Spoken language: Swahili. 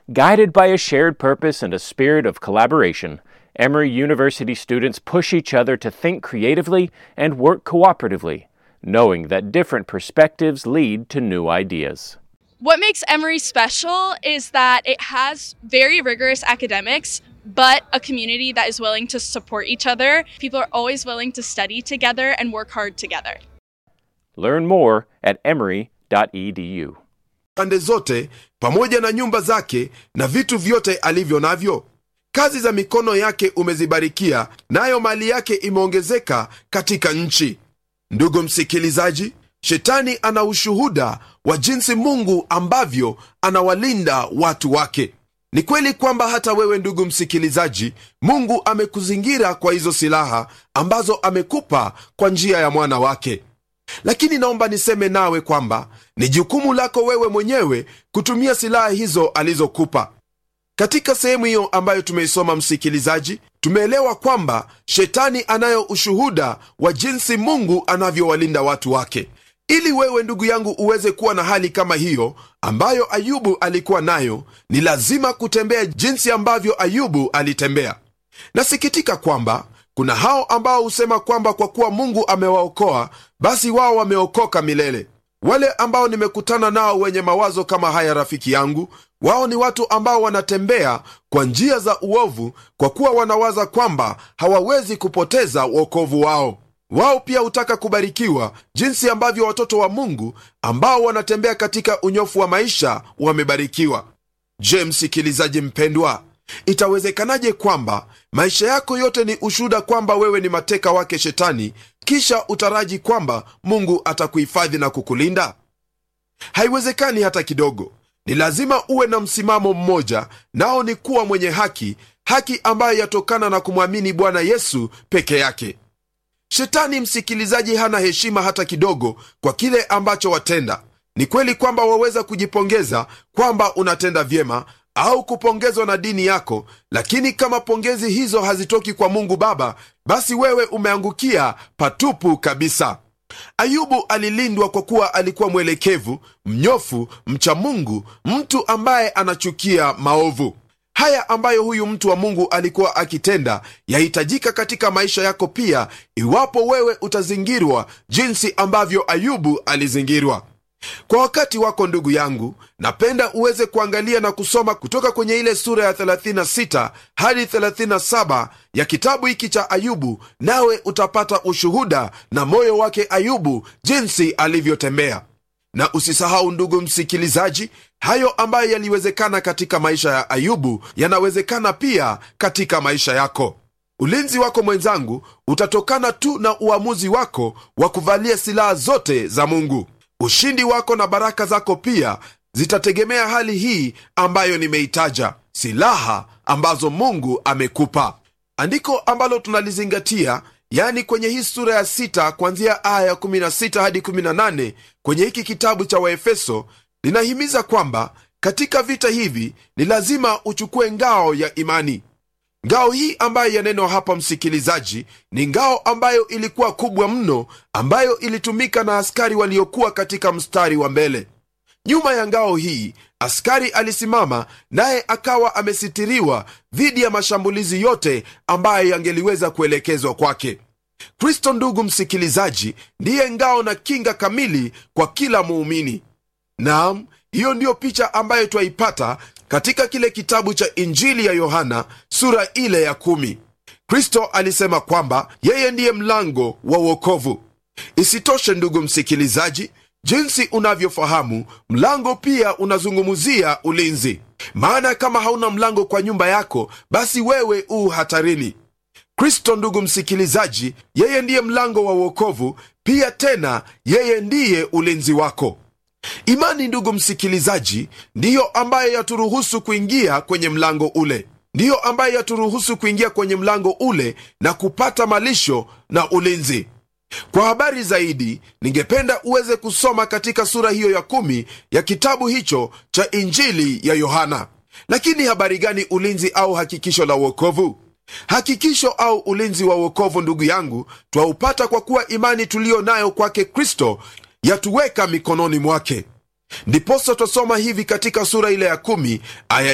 Guided by a shared purpose and a spirit of collaboration, Emory University students push each other to think creatively and work cooperatively, knowing that different perspectives lead to new ideas. What makes Emory special is that it has very rigorous academics, but a community that is willing to support each other. People are always willing to study together and work hard together. Learn more at emory.edu. pande zote pamoja na nyumba zake na vitu vyote alivyo navyo kazi za mikono yake umezibarikia nayo mali yake imeongezeka katika nchi ndugu msikilizaji shetani ana ushuhuda wa jinsi mungu ambavyo anawalinda watu wake ni kweli kwamba hata wewe ndugu msikilizaji mungu amekuzingira kwa hizo silaha ambazo amekupa kwa njia ya mwana wake lakini naomba niseme nawe kwamba ni jukumu lako wewe mwenyewe kutumia silaha hizo alizokupa katika sehemu hiyo ambayo tumeisoma msikilizaji tumeelewa kwamba shetani anayo ushuhuda wa jinsi mungu anavyowalinda watu wake ili wewe ndugu yangu uweze kuwa na hali kama hiyo ambayo ayubu alikuwa nayo ni lazima kutembea jinsi ambavyo ayubu alitembea nasikitika kwamba kuna hao ambao husema kwamba kwa kuwa mungu amewaokoa basi wao wameokoka milele wale ambao nimekutana nao wenye mawazo kama haya rafiki yangu wao ni watu ambao wanatembea kwa njia za uovu kwa kuwa wanawaza kwamba hawawezi kupoteza uokovu wao wao pia hutaka kubarikiwa jinsi ambavyo watoto wa mungu ambao wanatembea katika unyofu wa maisha wamebarikiwa je msikilizaji mpendwa itawezekanaje kwamba maisha yako yote ni ushuhuda kwamba wewe ni mateka wake shetani kisha utaraji kwamba mungu atakuhifadhi na kukulinda haiwezekani hata kidogo ni lazima uwe na msimamo mmoja nao ni kuwa mwenye haki haki ambayo yatokana na kumwamini bwana yesu peke yake shetani msikilizaji hana heshima hata kidogo kwa kile ambacho watenda ni kweli kwamba waweza kujipongeza kwamba unatenda vyema au kupongezwa na dini yako lakini kama pongezi hizo hazitoki kwa mungu baba basi wewe umeangukia patupu kabisa ayubu alilindwa kwa kuwa alikuwa mwelekevu mnyofu mcha mungu mtu ambaye anachukia maovu haya ambayo huyu mtu wa mungu alikuwa akitenda yahitajika katika maisha yako pia iwapo wewe utazingirwa jinsi ambavyo ayubu alizingirwa kwa wakati wako ndugu yangu napenda uweze kuangalia na kusoma kutoka kwenye ile sura ya 36 hadi 37 ya kitabu hiki cha ayubu nawe utapata ushuhuda na moyo wake ayubu jinsi alivyotembea na usisahau ndugu msikilizaji hayo ambayo yaliwezekana katika maisha ya ayubu yanawezekana pia katika maisha yako ulinzi wako mwenzangu utatokana tu na uamuzi wako wa kuvalia silaha zote za mungu ushindi wako na baraka zako pia zitategemea hali hii ambayo nimeitaja silaha ambazo mungu amekupa andiko ambalo tunalizingatia yani kwenye hii sura ya sita kuanzia aya ya 16 hadi 18 kwenye hiki kitabu cha waefeso linahimiza kwamba katika vita hivi ni lazima uchukue ngao ya imani ngao hii ambayo yanenwa hapa msikilizaji ni ngao ambayo ilikuwa kubwa mno ambayo ilitumika na askari waliokuwa katika mstari wa mbele nyuma ya ngao hii askari alisimama naye akawa amesitiriwa dhidi ya mashambulizi yote ambayo yangeliweza kuelekezwa kwake kristo ndugu msikilizaji ndiye ngao na kinga kamili kwa kila muumini naam hiyo ndiyo picha ambayo twaipata katika kile kitabu cha injili ya yohana sura ile ya kumi kristo alisema kwamba yeye ndiye mlango wa uokovu isitoshe ndugu msikilizaji jinsi unavyofahamu mlango pia unazungumzia ulinzi maana kama hauna mlango kwa nyumba yako basi wewe u hatarini kristo ndugu msikilizaji yeye ndiye mlango wa uokovu pia tena yeye ndiye ulinzi wako imani ndugu msikilizaji ndiyo ambayo yaturuhusu kuingia kwenye mlango ule ndiyo ambayo yaturuhusu kuingia kwenye mlango ule na kupata malisho na ulinzi kwa habari zaidi ningependa uweze kusoma katika sura hiyo ya kumi ya kitabu hicho cha injili ya yohana lakini habari gani ulinzi au hakikisho la uokovu hakikisho au ulinzi wa uokovu ndugu yangu twaupata kwa kuwa imani tuliyo nayo kwake kristo yatuweka mikononi mwake ndiposa twasoma hivi katika sura ile ya kumi aya